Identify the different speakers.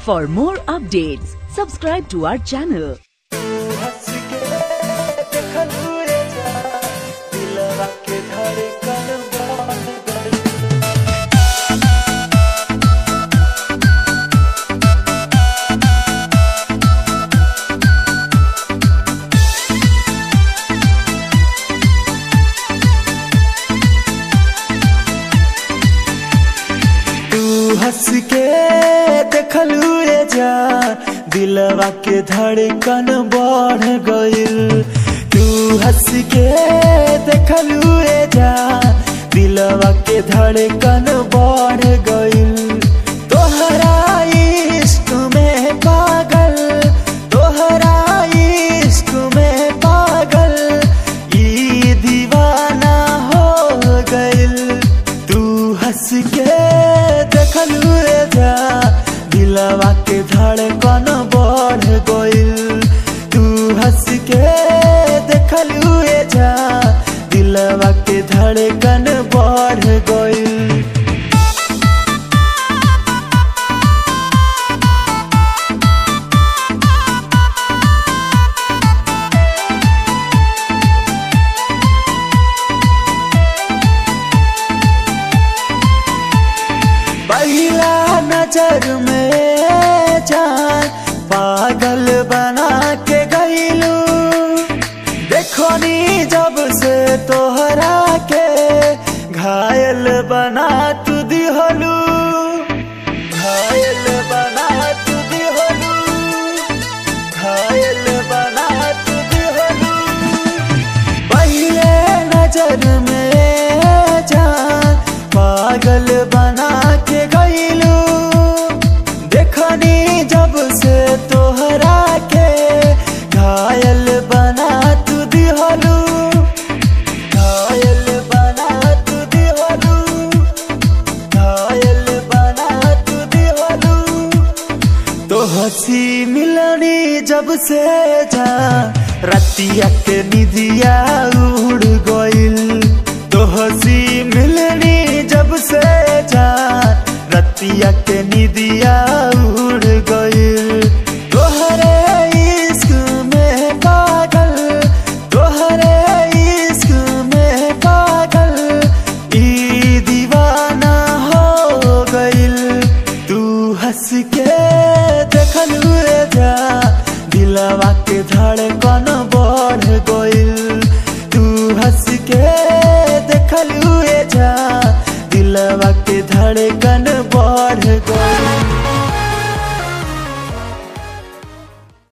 Speaker 1: For more updates, subscribe to our channel.
Speaker 2: हंस के देखल हुए जा दिलवा के धड़कन बढ़ गई तू हंस के देखल हुए जा दिलवा के धड़कन बढ़ गइल तू हंस के देखल हुए जा दिलवा के धड़कन बढ़ गइल तोहरा इश्क में पागल तोहरा इश्क में पागल ई दीवाना हो गइल तू हंस के देखल हुए जा दिलवा के धड़कन बढ़ गइल तू हंस के देखल हुए जा दिलवा के धड़कन बढ़ गइल पहला नजर में जान पागल बना के गईलू देखो नी जब से तोहरा के घायल बना तू दिहलू घायल बना तू दिहलू घायल बना तू दिहलू पहले नजर में जान पागल बना के गईलू देखनी जब से तोहरा के घायल बना तू दिहलू घायल बना तू दिहलू घायल बना तू दिहलू तो हंसी मिलनी जब से जा रतिया के निदिया उड़ गइल तो हंसी मिलनी जब से जा रतिया के निदिया उड़ गइल तोहरे इश्क में पागल तोहरे इश्क में पागल ई दीवाना हो गइल तू हंस के देखल हुए जा दिलवा के धड़कन